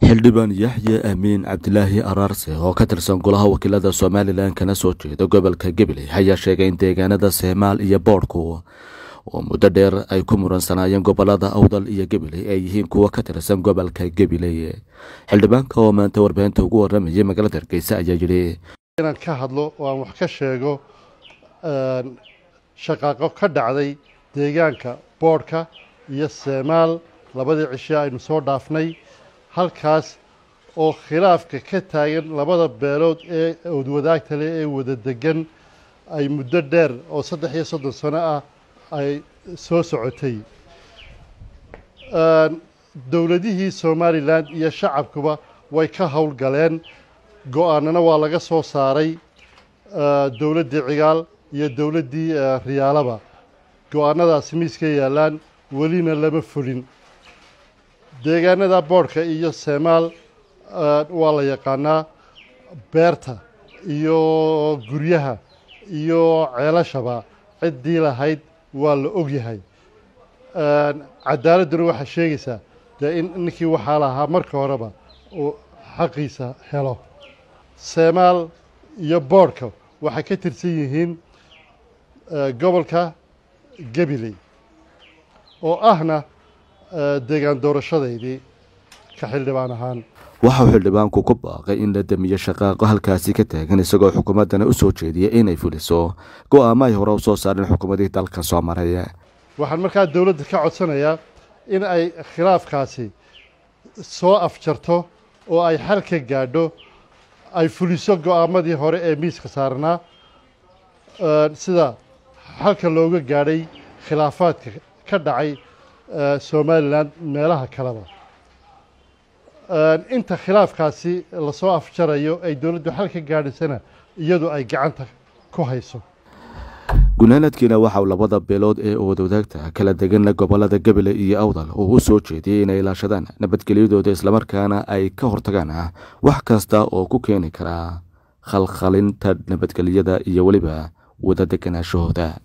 xildhibaan yaxye amiin cabdilaahi araarse oo ka tirsan golaha wakiilada somalilan kana soo jeeda gobolka gabiley ayaa sheegay in deegaanada seemaal iyo boodhku oo muddo dheer ay ku muransanaayeen gobolada awdal iyo gabiley ay yihiin kuwa ka tirsan gobolka gabiley xildhibaanka oo maanta warbaahinta ugu waramayay magaalada hargeysa ayaa yidhi inaan ka hadlo oo aan wax ka sheego shaqaaqo ka dhacday deegaanka boodhka iyo seemaal labadii cishe aynu soo dhaafnay halkaas oo khilaafka ka taagan labada beelood ee odwadaagta leh ee wada degan ay muddo dheer oo saddex iyo soddon sano ah ay soo socotay dowladihii somalilan iyo shacabkuba way ka howlgaleen go-aanana waa laga soo saaray dowladdii cigaal iyo dowladdii riyaalaba go-aanadaasi miiska yaallaan welina lama fulin deegaanada boodhka iyo seemaal waa la yaqaanaa beerta iyo guryaha iyo ceelashaba ciddii lahayd waa la ogyahay cadaaladduna waxaa sheegaysaa dee in ninkii waxaa lahaa marka horeba uu xaqiisa helo seemaal iyo boodhka waxay ka tirsan yihiin gobolka gabiley oo ahna deegaan doorashadaydii ka xildhibaan ahaan waxauu xildhibaanku ku baaqay in la damiyo shaqaaqo halkaasi ka taagan isagoo xukuumaddana u soo jeediyay inay fuliso go-aamo ay hore u soo saareen xukuumadii dalka soo maray waxaan markaa dowladda ka codsanayaa in ay khilaafkaasi soo afjarto oo ay xal ka gaadho ay fuliso go-aamadii hore ee miiska saarnaa sida xalka looga gaadhay khilaafaadka ka dhacay somalilan meelaha kaleba inta khilaafkaasi lasoo afjarayo ay dowladdu xal ka gaadhaysana iyadu ay gacanta ku hayso gunaanadkiina waxauu labada beelood ee wadwadaagta kala deganna gobolada gabiley iyo awdal uu u soo jeediyey inay ilaashadaan nabadgelyadooda islamarkaana ay ka hortagaan wax kasta oo ku keeni karaa khalkhalinta nabadgelyada iyo weliba wada deganaashahooda